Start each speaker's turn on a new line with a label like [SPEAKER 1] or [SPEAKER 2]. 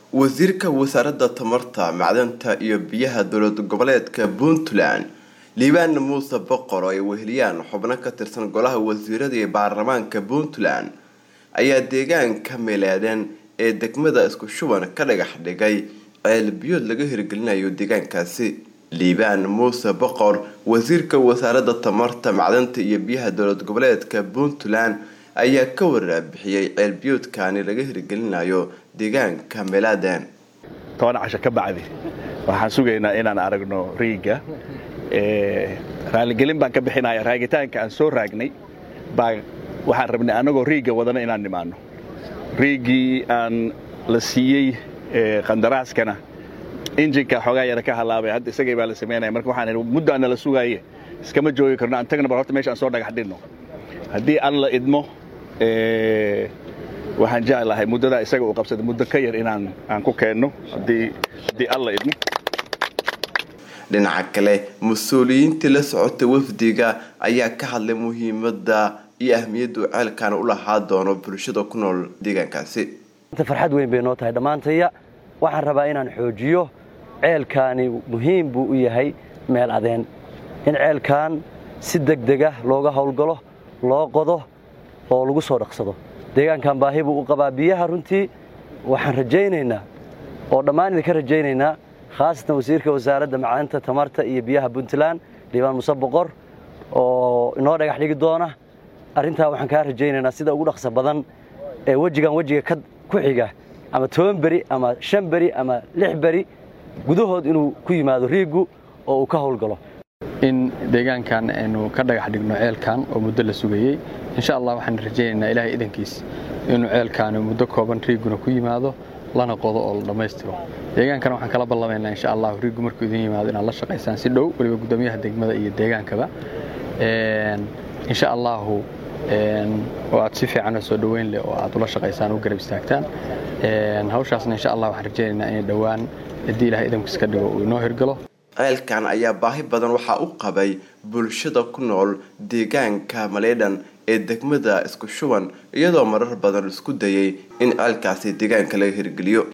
[SPEAKER 1] wasiirka wasaaradda tamarta macdanta iyo biyaha dowlad goboleedka puntland liibaan muuse boqor oo ay weheliyaan xubno ka tirsan golaha wasiirada iyo baarlamaanka puntland ayaa deegaanka meelaadeen ee degmada isku shuban ka dhagax dhigay ceel biyood laga hirgelinayo deegaankaasi liibaan muuse boqor wasiirka wasaaradda tamarta macdanta iyo biyaha dowlad goboleedka puntland ayaa ka waraabixiyey ceelbiyoodkani laga hirgelinayo deegaanka meeladen
[SPEAKER 2] toban casho ka bacdi waxaan sugaynaa inaan aragno riiga raaligelin baan ka bixinaya raagitaanka aan soo raagnay baa waxaan rabnay annagoo riiga wadana inaan nimaano riigii aan la siiyey qandaraaskana injinka xoogaa yara ka halaabay hadda isagay baa la samaynaya marka waxaan idhi muddo aan nala sugaaye iskama joogi karno aan tagna bal horta meesha aan soo dhagax dhigno haddii aan la idmo waxaan jeclahay muddadaa isaga uu qabsada muddo ka yar inaan aan ku keenno haddii aan la idmo
[SPEAKER 1] dhinaca kale mas-uuliyiintii la socotay wafdiga ayaa ka hadlay muhiimadda iyo ahmiyaddu ceelkan u lahaa doono bulshada ku nool deegaankaasi
[SPEAKER 3] farxad weyn bay noo tahay dhammaantaya waxaan rabaa inaan xoojiyo ceelkaani muhiim buu u yahay meel adeen in ceelkan si degdega looga howlgalo loo qodo oo lagu soo dhaqsado deegaankan baahi buu u qabaa biyaha runtii waxaan rajaynaynaa oo dhammaan idinka rajaynaynaa khaasatan wasiirka wasaaradda macdanta tamarta iyo biyaha puntland liibaan muse boqor oo inoo dhagax dhigi doona arrintaa waxaan kaa rajaynaynaa sida ugu dhaqsa badan ee wejigan wejiga ku xiga ama toban beri ama shan beri ama lix beri gudahood inuu ku yimaado riiggu oo uu ka howlgalo
[SPEAKER 4] in deegaankan aynu ka dhagax dhigno ceelkan oo muddo la sugayey insha allah waxaan rajaynaynaa ilaahay idankiis inuu ceelkaani muddo kooban riigguna ku yimaado lana qodo oo la dhammaystiro deegaankana waxaan kala ballamaynaa insha allah riiggu markuu idin yimaado inaad la shaqaysaan si dhow weliba guddoomiyaha degmada iyo deegaankaba insha allahu oo aad si fiican oo soo dhoweyn leh oo aad ula shaqaysaan u garab istaagtaan hawshaasna insha allah waxaan rajaynaynaa inay dhowaan haddii ilahay idankiis ka dhigo uu inoo hirgalo
[SPEAKER 1] ceelkan ayaa baahi badan waxaa u qabay bulshada ku nool deegaanka maleydhan ee degmada isku shuban iyadoo marar badan isku dayay in ceelkaasi deegaanka laga hirgeliyo